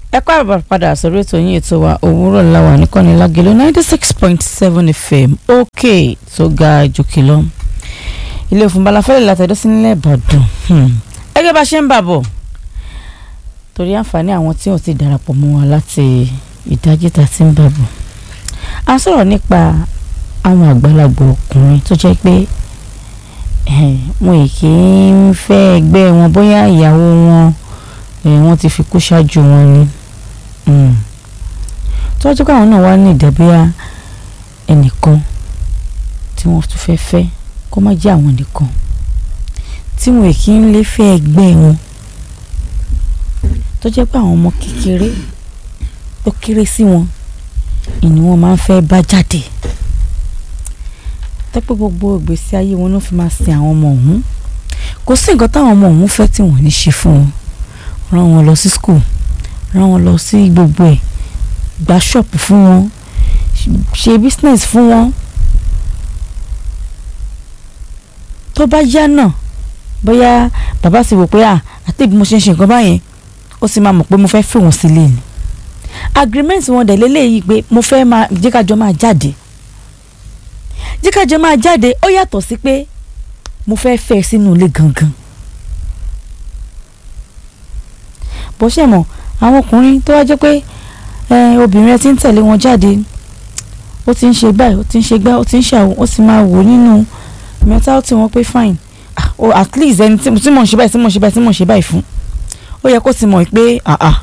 ẹ kọ́ àbá padà sórí ètò yín ètò wa òwúrọ̀ làwà nìkànnì lágẹ̀lẹ̀ ninety six point seven fm òkè tó ga jòkè lọ. ilé òfin balafẹ́lẹ̀ látẹ̀dọ́ sí nílẹ̀ ìbàdàn ẹgẹ́ bá ṣe ń bà bọ̀ torí àǹfààní àwọn tí ò ti darapọ̀ mọ́ wa láti ìdájí ta ti ń bà bọ̀. a sọ̀rọ̀ nípa àwọn àgbàlagbà ọkùnrin tó jẹ́ pé wọn kì í fẹ́ ẹgbẹ́ wọn bóyá ìyàwó wọn wọ́n ti fi kú ṣáájú wọn ni tọ́jú káwọn náà wá ní ìdẹ́bíyà ẹnìkan tí wọ́n tún fẹ́ fẹ́ kó má jẹ́ àwọn nìkan tí wọn kì í lè fẹ́ ẹgbẹ́ wọn tó jẹ́ pé àwọn ọmọ kékeré tó kéré sí wọn ìní wọn máa ń fẹ́ bá jáde tẹ́pẹ́ gbogbo ìgbésí ayé wọn ló fi máa sin àwọn ọmọ ọ̀hún kò sí nǹkan táwọn ọmọ ọ̀hún fẹ́ tí wọ́n ní ṣe fún wọn rán wọn lọ sí school rán wọn lọ sí gbogbo ẹ̀ gba ṣọ́ọ̀pù fún wọn ṣe business fún wọn tó bá yá náà bóyá bàbá sì wò pé à àti bí mo ṣe ń ṣe nǹkan báyẹn ó sì máa mọ̀ pé mo fẹ́ fẹ́ wọn sílé ni agreement wọn dẹ̀ lélẹ́yìí pé mo fẹ́ máa jẹ́ kájọ máa jáde jẹ́ kájọ máa jáde ó yàtọ̀ sí pé mo fẹ́ fẹ́ sínú ilé gangan bó ṣe mọ̀ àwọn ọkùnrin tó wá jẹ́ pé obìnrin ẹ ti ń tẹ̀lé wọn jáde ó ti ń ṣe báyìí ó ti ń ṣe gbá ó ti ń ṣàwọn ó sì máa wò nínú mentality wọn pé fine ah oh, at least ẹni tí mò ń ṣe báyìí tí mò ń ṣe báyìí tí mò ń ṣe báyìí fún ó yẹ kó ti mọ̀ pé ah ah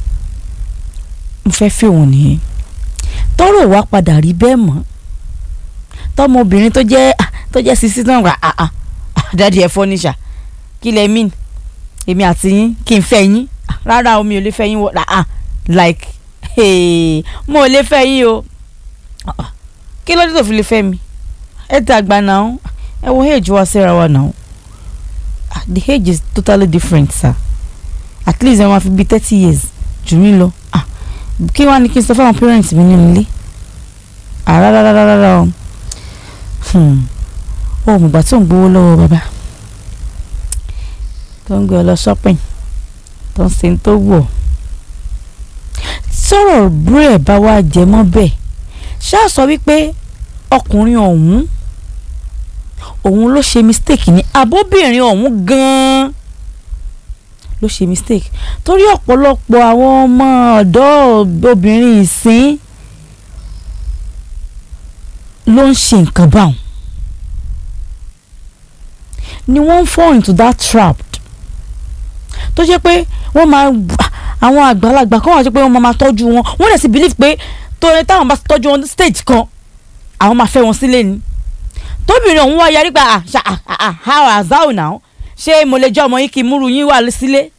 mo fẹ́ fẹ́ òun nìyẹn tọ́rọ̀ wá padà rí bẹ́ẹ̀ mọ́ tọmọbìnrin tó jẹ́ tó jẹ́ sisi náà wà ah ah dáàdi ẹ̀ fọ́níṣà kí lẹ mean èmi àti yín kí n fẹ́ yín rárá o mi ò lè fẹ́ yín wọ ah like hey, mo ò lè fẹ́ yín o kí ló dé tó fi lè fẹ́ mi ẹ dàgbà náà ẹ wo age wa síra wa náà the age is totally different sir at least ẹ máa fi bí thirty years jù mí lọ kí wàá ní kí n sọ fáwọn parents mi nínú ilé rárá o ó mùgbà tó ń gbowó lọ́wọ́ bàbá tó ń gbé ọ lọ shopping tó ń ṣe tó wọ̀ sọ̀rọ̀ búrẹ̀ bá wá jẹ mọ́ bẹ́ẹ̀ ṣáà sọ wípé ọkùnrin ọ̀hún òun ló ṣe mistake ni àbóbìnrin ọ̀hún gan-an ló ṣe mistake torí ọ̀pọ̀lọpọ̀ àwọn ọmọ ọ̀dọ́ obìnrin ìsín ló ń ṣe nǹkan báwọn ni wọ́n ń fall into that trap tó jẹ́ pé wọ́n máa àwọn àgbàlagbà kan wà tó pé wọ́n máa tọ́jú wọn wọ́n dẹ̀ sì believe pé torí táwọn bá tọ́jú wọn stage kan àwọn máa fẹ́ wọn sílé ni tóbìnrin ọ̀hún wá yarí gba how as how now ṣé mo lè jẹ́ ọmọ yín kí múru yín wà sílé.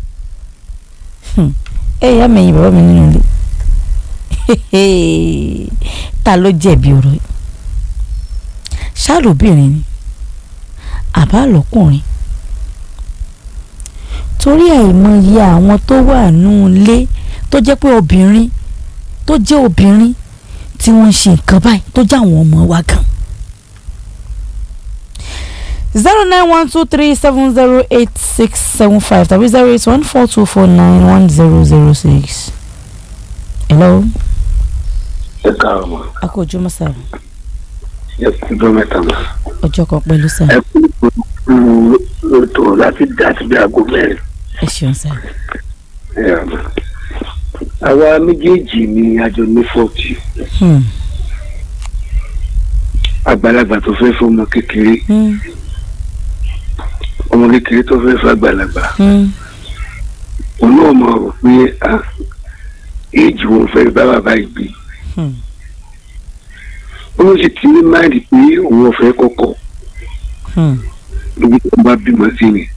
ẹ yá mẹ́yìn bàbá mi nínú ilé ta ló jẹ̀bi ọ̀rọ̀ yìí ṣáàlóbìnrin ni àbá lọ́kùnrin torí àìmọye àwọn tó wà nù ilé tó jẹ́ pé obìnrin tó jẹ́ obìnrin tí wọ́n ń ṣe nǹkan báyìí tó jẹ́ àwọn ọmọ wa gan. zero nine one two three seven zero eight six seven five tàbí zero eight one four two four nine one zero zero six. hello. ẹ káàárọ̀ mọ́. a kò ojú mọ́sá. ẹ kú ọjọ́ mẹ́ta mọ́. ọjọ́ kan pẹ̀lú sá. ẹ kú lóòótọ́ láti láti bí aago mẹ́rin. ẹ ṣeun sá. ẹ àmọ́ àwa méjèèjì ni àjọ ní fọ́ọ̀tì àgbàlagbà tó fẹ́ fọmọ kékeré ọmọ kékeré tó fẹ́ fọ àgbàlagbà òun náà mọ̀ rò pé éèjì wọn fẹ́ bá bàbá yìí gbé ó sì ti ní máìlì pé òun ọ̀fẹ́ kọ̀kọ̀ lóbi tó bá bímọ sí ni.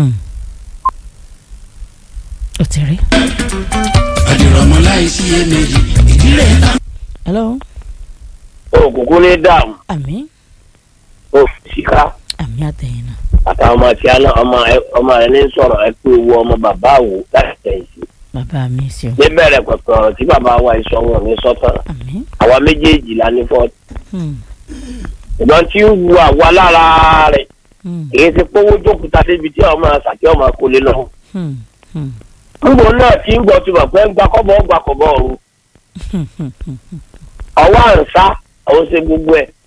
ó ti rí. àdìrọ̀mọ́ láì sí iyèméjì ìdílé ta. hello. òkùnkùn ní dààmú àmín òfìsíká àmín àtẹ̀yìn náà. àtàwọn ọmọ tí a náà ọmọ ẹ ọmọ rẹ ní sọ̀rọ̀ ẹ pé owó ọmọ bàbá àwò láti tẹ̀yìn sí. bàbá mi sí o. níbẹ̀rẹ̀ pẹ̀pẹ̀ ọ̀rọ̀ tí bàbá wa ìsọ wọn ní sọ́tàn àmín. àwa méjèèjì la ní fọ́ọ̀tì. Hmm. ìgbọ́n tí ń wu àwa lára rẹ̀ Hmm. èyí ti pówó jókòó débi tí ọmọ àṣàkí ọmọ kò lè lọ. Hmm. Hmm. ngbò náà tí ń gbọ́ ti mọ̀ pé ń gba kọ́bọ̀ ń gba kọ́bọ̀ ọ̀run ọwọ́ àǹsá àwọn ṣe gbogbo ẹ̀